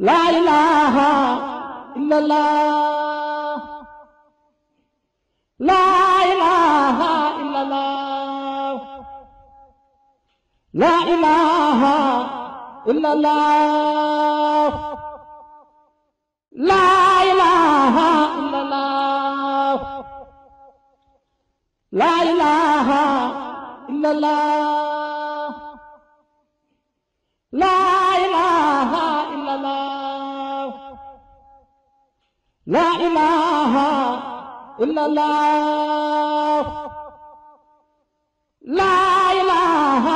laa ilaaha illallah laa ilaaha illallah laa ilaaha illallah laa ilaaha illallah laa ilaaha illallah laa ilaaha illallah laa ilaaha illallah laa ilaaha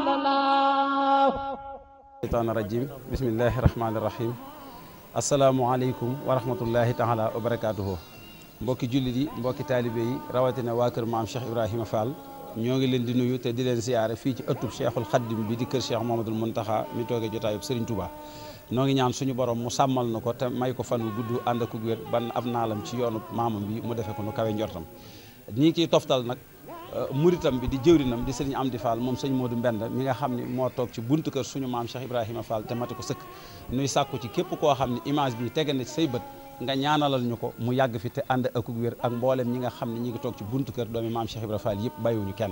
illallah shaytaan rajim bismillahi rahmaani rahim asalaamualeykum wa rahmatullahi taala wa barakaatuhu mbokki jullit yi mbokki taalibe yi rawatina waa kër maam Cheikh Ibrahima Fall ñoo ngi leen di nuyu te di leen siyaare fii ci ëttub Cheikhul Xaddim bi di kër Cheikh Mouhamadoul Mountakha mi toogee jotaayub Serigne Touba noo ngi ñaan suñu borom mu sàmmal na ko te may ko fan wu gudd ànd ak wér ban ab naalam ci yoonu maamam bi mu defee ko nu kawe njortam ñii kiy toftal nag muritam bi di jëwrinam di sëriñ Amdi Fall moom sëñ Modou Mbend mi nga xam ni moo toog ci buntu kër suñu maam Cheikh Ibrahima Fall te mati ko sëkk nuy sàkku ci képp koo xam ne image bi tege na ci say bët nga ñaanalal ñu ko mu yàgg fi te ànd ak wér ak mboolem ñi nga xam ne ñi ngi toog ci buntu kër doomi maam Cheikh Ibrahima Fall yëpp bàyyiwuñu kenn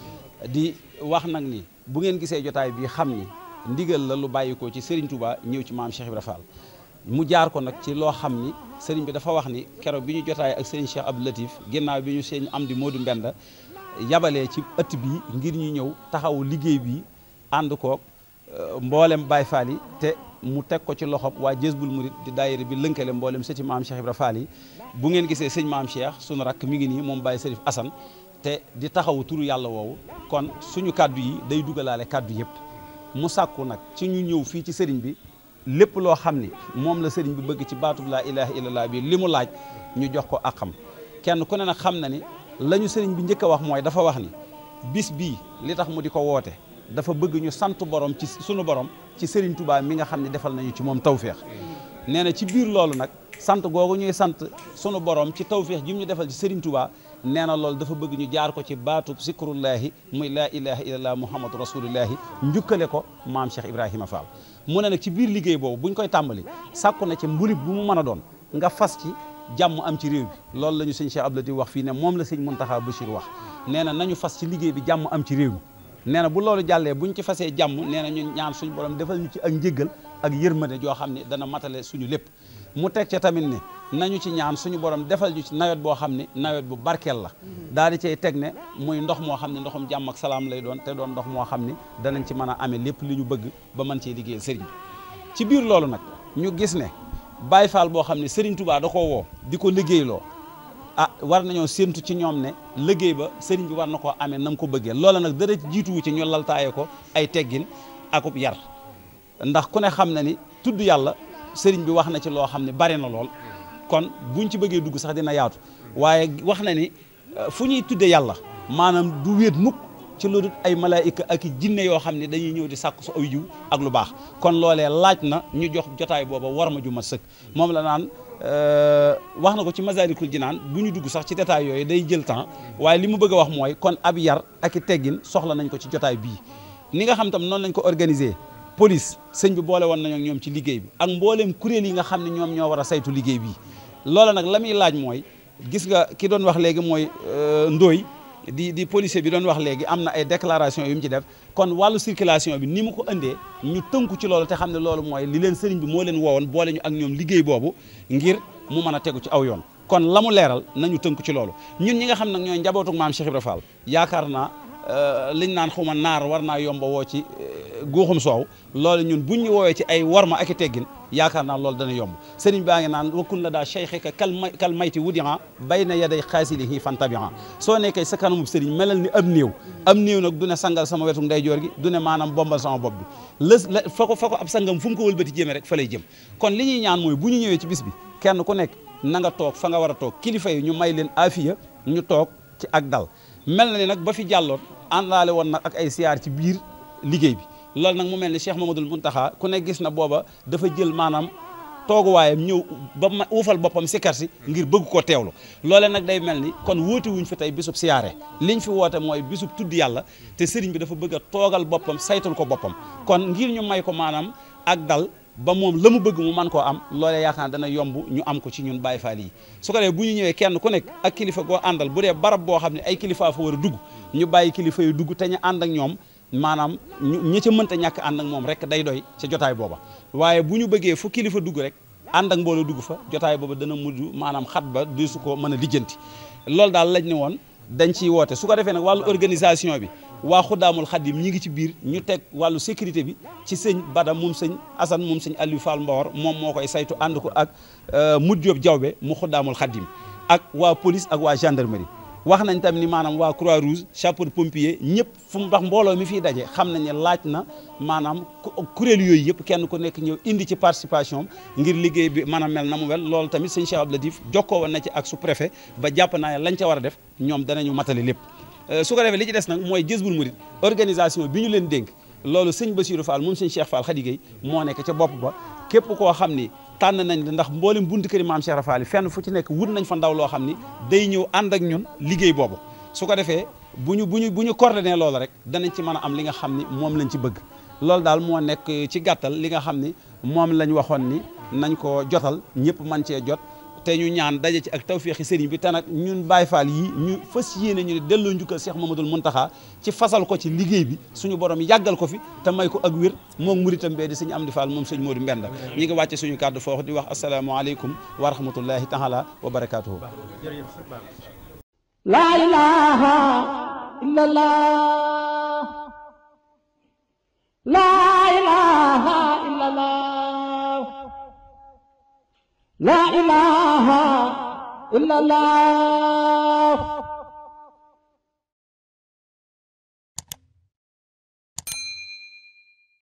di wax nag ni bu ngeen gisee jotaay bi xam ni ndigal la lu bàyyikoo ci Serigne Touba ñëw ci maam Cheikh Ibrahima Fall mu jaar ko nag ci loo xam ni Serigne bi dafa wax ni keroog bi ñu jotaay ak Serigne Cheikh Abdou Latif ginnaaw bi ñu sëñ Amdi Modou Mbend yabalee ci ëtt bi ngir ñu ñëw taxawu liggéey bi ànd koog mboolem Baye Fall yi te mu teg ko ci loxob waa Jësbul Murid di daayira bi lënkale mboolem sëti maam Cheikh Ibrahima Fall yi bu ngeen gisee sëñ maam Cheikh sunu rakk mi ngi nii moom Baye Serif Assane te di taxawu turu yàlla woowu kon suñu kaddu yi day dugalaale kaddu yëpp mu sàkku nag ci ñu ñëw fii ci sëriñ bi lépp loo xam ni moom la sëriñ bi bëgg ci baatub laa ilaha illallah bi li mu laaj ñu jox ko ak xam kenn ku ne nag xam na ni la ñu sëriñ bi njëkk a wax mooy dafa wax ni bis bii li tax mu di ko woote dafa bëgg ñu sant borom ci sunu borom ci sëriñ Touba mi nga xam ne defal nañu ci moom tawféex nee na ci biir loolu nag sant googu ñuy sant sunu borom ci tawféex ji mu ñu defal ci sëriñ Touba nee na loolu dafa bëgg ñu jaar ko ci baatub zikrullahi muy laa ilaha illallah muhammadu rasulullahi njukkale ko maam Cheikh Ibrahima Fall mu ne nag ci biir liggéey boobu buñ koy tàmbali sàkku na ci mbulib bu mu mën a doon nga fas ci jàmm am ci réew bi loolu la ñu sëñ Cheikh Abdou Latif wax fii ne moom la sëñ Mountakha Bachir wax nee na nañu fas ci liggéey bi jàmm am ci réew mi nee na bu loolu jàllee buñ ci fasee jàmm nee na ñun ñaan suñu borom defal ñu ci ak njëggal ak yërmande joo xam ne dana matale suñu lépp mu teg ca tamit ne nañu ci ñaan suñu borom defal ñu ci nawet boo xam ne nawet bu barkeel la daal di cay teg ne muy ndox moo xam ne ndoxum jàmm ak salaam lay doon te doon ndox moo xam ne danañ ci mën a amee lépp li ñu bëgg ba mën cee liggéeyal sëriñ bi ci biir loolu nag ñu gis ne Baye Fall boo xam ne Serigne Touba da koo woo di ko liggéeyloo ah war nañoo séentu ci ñoom ne liggéey ba Serigne bi war na koo amee nam ko bëggee loola nag dara jiituwu ci ñu laltaaye ko ay teggin akub yar ndax ku ne xam na ni tudd yàlla Serigne bi wax na ci loo xam ne bari na lool kon buñ ci bëggee dugg sax dina yaatu waaye wax na ni fu ñuy tudde yàlla maanaam du wéet mukk ci lu dul ay malaayika ak i jinne yoo xam ne dañuy ñëw di sàkku su aw jiw ak lu baax kon loolee laaj na ñu jox jotaay booba war ma ju mat sëkk moom la naan wax na ko ci Masaalikul Jinaan bu ñu dugg sax ci détail yooyu day jël temps waaye li mu bëgg a wax mooy kon ab yar ak i teggin soxla nañ ko ci jotaay bii ni nga xam tam noonu lañ ko organiser police sëñ bi boole woon nañu ak ñoom ci liggéey bi ak mbooleem kuréel yi nga xam ne ñoom ñoo war a saytu liggéey bii loola nag la muy laaj mooy gis nga ki doon wax léegi mooy ndooy di di policier bi doon wax léegi am na ay déclaration yu mu ci def kon wàllu circulation bi ni mu ko indee ñu tënku ci loolu te xam ne loolu mooy li leen sëriñ bi moo leen woowoon boole ñu ak ñoom liggéey boobu ngir mu mën a tegu ci aw yoon kon la mu leeral nañu tënku ci loolu ñun ñi nga xam nag ñooy njabootuk maam Cheikh Ibra Fall yaakaar naa liñ naan xuma naar war naa yomba woo ci guuxum soow loolu ñun buñ ñu woowee ci ay warma ak i teggin yaakaar naa loolu dana yomb sëriñ baa ngi naan wakkun la daa cheikhika kal may kal mayti wudian bay na yaday xaasilihi fantabian soo nekkee sa kanamub sëriñ melal ni ab néew am néew nag du ne sangal sama wetu ndeyjoor gi du ne maanaam bombal sama bopp bi lës la fa ko fa ko ab sangam fu mu ko wëlbati jëmee rek fa lay jëm kon li ñuy ñaan mooy bu ñu ñëwee ci bis bi kenn ku nekk na nga toog fa nga war a toog kilifa yi ñu may leen afiya ñu toog ci ak dal mel na ni nag ba fi jàlloon àndaale woon nag ak ay siyaar ci biir liggéey bi loolu nag mu mel ni Cheikh Mamadou Mountakha ku ne gis na booba dafa jël maanaam tooguwaayam ñëw ba ma uufal boppam sikkar si ngir bëgg koo teewlu loole nag day mel ni kon wóote wuñ fi tey bisub siyaare liñ fi woote mooy bisub tudd yàlla te sëriñ bi dafa bëgg a toogal boppam saytul ko boppam kon ngir ñu may ko maanaam ak dal ba moom la mu bëgg mu man koo am loolee yaakaar dana yomb ñu am ko ci ñun Baay Faal yi su ko defee bu ñu ñëwee kenn ku nekk ak kilifa goo àndal bu dee barab boo xam ne ay kilifa fa war a dugg ñu bàyyi kilifa yu dugg te ñu ànd ak ñoom maanaam ñi ca mënta ñàkk ànd ak moom rek day doy ca jotaay booba waaye bu ñu bëggee fu kilifa dugg rek ànd ak mbooloo dugg fa jotaay booba dana mujj maanaam xat ba du su ko mën a lijjanti loolu daal lañ ne woon dañ ciy woote su ko defee nag wàllu organisation bi waa xuddaamul xaddim ñi ngi ci biir ñu teg wàllu sécurité bi ci sëñ Bada moom sëñ Assane moom sëñ Aliou Fall Mbawar moom moo koy saytu ànd ko ak Mut Diop Jawbe mu xuddaamul xaddim ak waa police ak waa gendarmerie wax nañ tam ni maanaam waa croix rouge chapeau pompier ñëpp fu mu wax mbooloo mi fiy daje xam nañ ne laaj na maanaam kuréel yooyu yëpp kenn ku nekk ñëw indi ci participation ngir liggéey bi mën a mel na mu wel loolu tamit sëñ Cheikh Abdou Latif jokkoo woon na ci ak sous préfet ba jàpp naa lañ ca war a def ñoom danañu matali lépp su ko defee li ci des nag mooy Jazboul Mouride organisation bi ñu leen dénk loolu sëñ Bassirou Fall moom sëñ Cheikh Fall Khady Gueye moo nekk ca bopp ba képp koo xam ni tànn nañ la ndax mboolem buntu këri maam Cheikh Fall fenn fu ci nekk wut nañ fa ndaw loo xam ni day ñëw ànd ak ñun liggéey boobu su ko defee bu ñu bu ñu bu ñu coordonné loolu rek danañ ci mën a am li nga xam ni moom lañ ci bëgg loolu daal moo nekk ci gàttal li nga xam ni moom lañ waxoon ni nañ ko jotal ñëpp man cee jot te ñu ñaan daje ci ak tawféexi sëriñ bi te nag ñun Baay Faal yi ñu fas yéene ñu ne delloo njukkal Cheikh Mamadou Muntaxa ci fasal ko ci liggéey bi suñu borom yàggal ko fi te may ko ak wér moom muritam bee di sëñ Amdi Fall moom sëñ Modou Mbenda ñi ngi wàcce suñu kàddu foofu di wax asalaamaaleykum wa rahmatullahi taala wa barakaatuhu laa ilaaha illallah laa ilaaha illallah laa ilaaha illallah